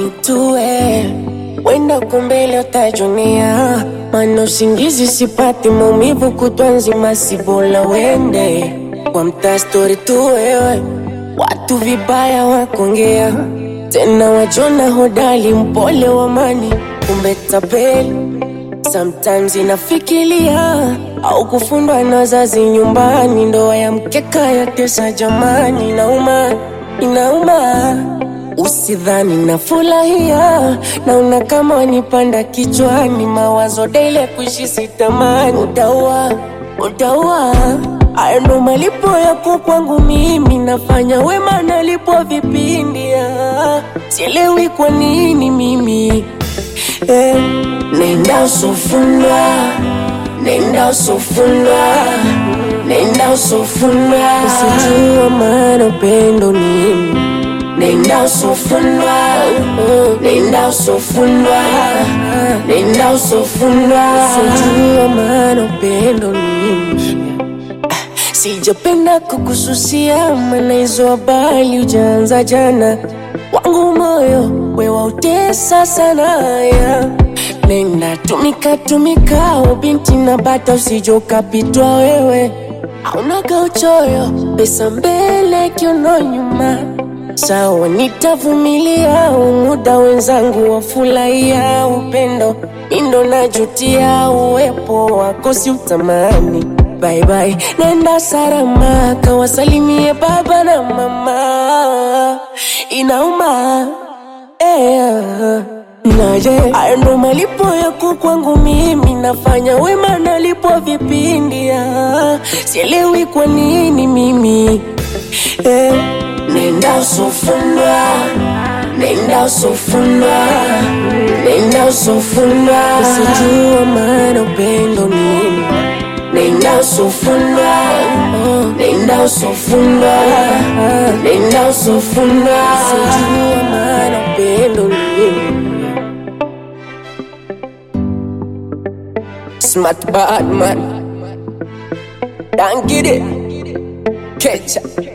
nitue, wenda kumbele utajunia, mana usingizi sipati, maumivu kutwa nzima, si bora wende kwa mtaa stori tu wewe, watu vibaya wakongea tena, wajona hodali, mpole wa mani, kumbe tapeli Sometimes inafikiria au kufundwa na wazazi nyumbani, ndoa ya mkeka ya tesa jamani, inauma inauma, usidhani nafurahia, naona kama wanipanda kichwani, mawazo daily kuishi sitamani, utaua utaua, haya ndo malipo yako kwangu mimi, nafanya wema nalipo vipindi, ah, sielewi kwa nini mimi Eh, nenda usofundwa, nenda usofundwa, nenda usofundwa, usijua maana upendo nini. Nenda usofundwa, nenda usofundwa, nenda usofundwa, usijua maana upendo nini. Sijapenda kukususia, maana hizo habari ujaanza jana. Wangu moyo we wautesa sana ya. Nenda tumika tumika, o binti na bata, usijokapitwa wewe. Aunaga uchoyo, pesa mbele, kiuno nyuma. Sawa, nitavumilia umuda, wenzangu wafurahia upendo, mindo najutia uwepo wako, si utamani Bye bye, nenda salama, kawasalimie baba na mama. Inauma eh, naje hayo ndo malipo yako kwangu mimi, nafanya wema nalipo vipindi. ah. Sielewi kwa nini mimi eh, nenda usofundwa, nenda usofundwa, nenda usofundwa, usijua maana upendo nini Nenda usofundwa, nenda usofundwa, nenda usofundwa, sijua maana upendo nini. Smart bad man, don't get it, catch up.